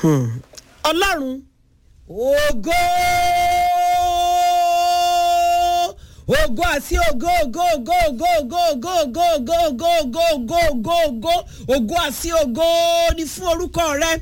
ọlọ́run ògo ògo àti ògo ògo ògo ògo ògo ògo ògo ògo ògo ògo ògo ògo ògo ògo àti ògo ni fún orúkọ rẹ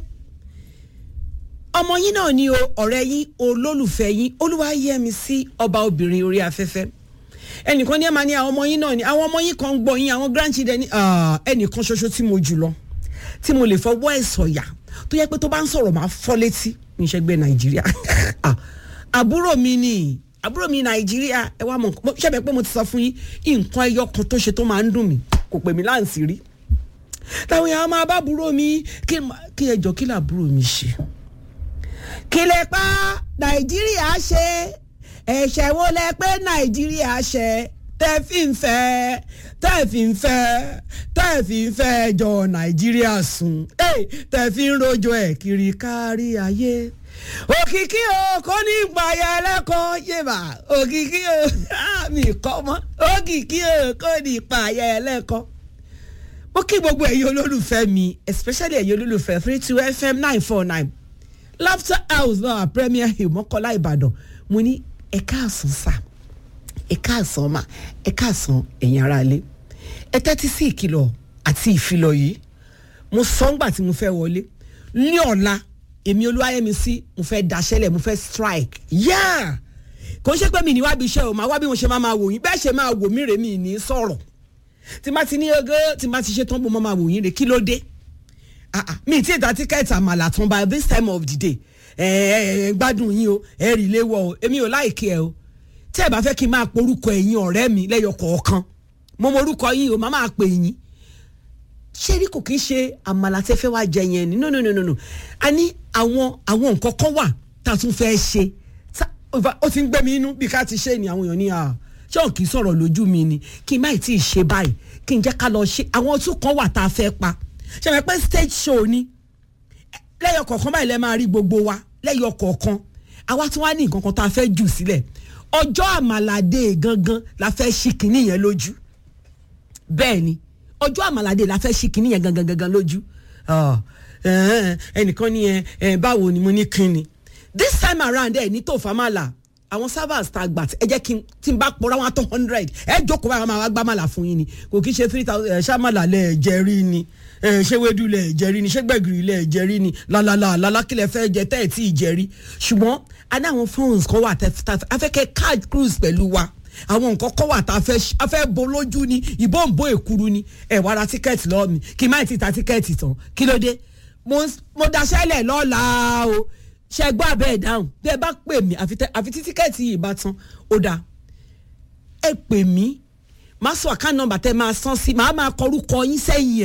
ọmọ yín náà ni o ọ̀rẹ́ yín olólùfẹ́ yín olúwayẹmísí ọba obìnrin orí afẹ́fẹ́ ẹnìkan ní ẹ máa ní àwọn ọmọ yín náà ni àwọn ọmọ yín kan ń gbọ́ yín àwọn grandchildren ní ẹnìkan ṣoṣo tí mo jù lọ tí mo lè fọwọ́ ẹ̀ sọ̀yà tó yẹ pé tó bá ń sọ̀rọ̀ máa fọ́ létí ní ìṣẹ́gbẹ́ nàìjíríà àbúrò mi ni àbúrò mi nàìjíríà ẹ wá mọ ṣẹ́bẹ̀ pé mo ti sọ fún yín nǹkan ẹyọ kan tó ṣe tó máa ń dùn mí kò pè mí láǹsì rí táwọn èèyàn máa bá àbúrò mi kí ẹjọ́ kí làbúrò mi ṣe kí lè pa nàìjíríà ṣe ẹ̀ṣẹ̀ wo lẹ pé nàìjíríà ṣe tẹ́ fi ń fẹ́ tẹ́ fi ń fẹ́ tẹ́ fi ń fẹ́ jọ nàìjíríà sùn tẹ́ fi ń rojọ́ ẹ̀ kiri kárí ayé òkìkí o kò ní gbàyà ẹlẹ́kọ̀ọ́ yébà òkìkí o mi kọ́ mọ́ òkìkí o kò ní gbàyà ẹlẹ́kọ̀ọ́ mo kí gbogbo ẹ̀yin olólùfẹ́ mi especially ẹ̀yin olólùfẹ́ three two fm nine four nine laughter house náà premier hill mọ́kànlá ìbàdàn mo ní ẹ káàsán sá ẹ káàsán mà ẹ káàsán ẹ̀yin aráalé ẹ tẹ́tí sí ìkìlọ̀ àti ìfilọ̀ yìí mo sọ ńgbà tí mo fẹ́ wọlé ní ọ̀la èmi olúwayẹmísí mo fẹ́ daṣẹ́lẹ̀ mo fẹ́ strike yáà kò ń ṣe pé mi ní wá bí iṣẹ́ o máa wá bí mo ṣe máa máa wò yín bẹ́ẹ̀ ṣe máa wò mí rè mí ní sọ̀rọ̀ tí má ti ní ogo tí má ti ṣe tán bó mo máa wò yín rè kí ló dé mi ti ta tíkẹ́ẹ̀tì àmàlà tán by this time of the day ẹ ẹ gbádùn yín o ẹ rí ilé wọ o èmi ò láìkí ẹ o tí ẹ bá fẹ́ kí n máa porúkọ ẹ̀yin ọ̀rẹ́ mi lẹ́yọ kọ̀ọ̀kan mo mọ orúkọ yín o máa máa pè yín ṣé rí kò kí ń ṣe àmàlà tẹ́ fẹ́ wá jẹ yẹn ni no no no no no a ní àwọn àwọn nǹkan kan wà tá a tún fẹ́ ṣe ó ti ń gbé mi inú bí ká ti ṣe ni àwọn èèyàn ní à ṣé òun kì í sọ̀rọ̀ lójú mi ni kí n má tí ì ṣe báyìí kí n jẹ́ ká lọ ṣe àwọn tún kan wà tá a fẹ́ pa ṣe fẹ́ pé stage show ni lẹ́yọ kọ̀ọ̀kan báyìí lẹ́ máa rí gbogbo wa lẹ́yọ kọ̀ọ̀kan àwa tí wọ́n á ní nǹkan kan tá a fẹ́ jù sílẹ̀ ọjọ́ àmàlàdé gangan la fẹ́ ṣí kinní yẹn lójú bẹ́ẹ̀ ni ọjọ́ àmàlàdé la fẹ́ ṣí kinní yẹn gangan gangan lójú ẹnìkan ní ẹ báwo ni mo ní kinní this time around ẹ ní tó famala àwọn servers ta gbà ẹ jẹ́ kí n tí n bá pọ̀ra wọn tó hundred ẹ jókòó báyọ̀ máa wá gbá màlà fún yín ni kò kí ṣe three thousand ẹ ṣàmàlà lẹ̀ jẹ́rí ni ṣé wédú lẹ̀ jẹ́rí ni ṣé gbẹ̀gìrì lẹ̀ jẹ́rí ni lálálà lálákìlẹ̀ fẹ́ jẹ tẹ́ ẹ̀ tí ì jẹ́rí ṣùgbọ́n a ní àwọn phones kan wà afẹ́kẹ́ card cruise pẹ̀lú wa àwọn nǹkan kan wà tá a fẹ́ bo lójú ni ìbọn bo èkuru ni ẹ wá ra tíkẹ́ẹ̀tì lọ́ọ́ mi kí n má ti ta tíkẹ́ẹ̀tì tán kí ló dé mo daṣẹ́lẹ̀ lọ́la o ṣe gbọ́ abẹ́ ẹ̀ dáhùn bí ẹ bá pè mí àfi tí tíkẹ́ẹ̀tì yìí bá tán ó dáa ẹ pè mí má sọ àkáǹtì nọ́mbà tẹ máa san sí màá máa kọ orúkọ yín sẹ́yìn ẹ̀.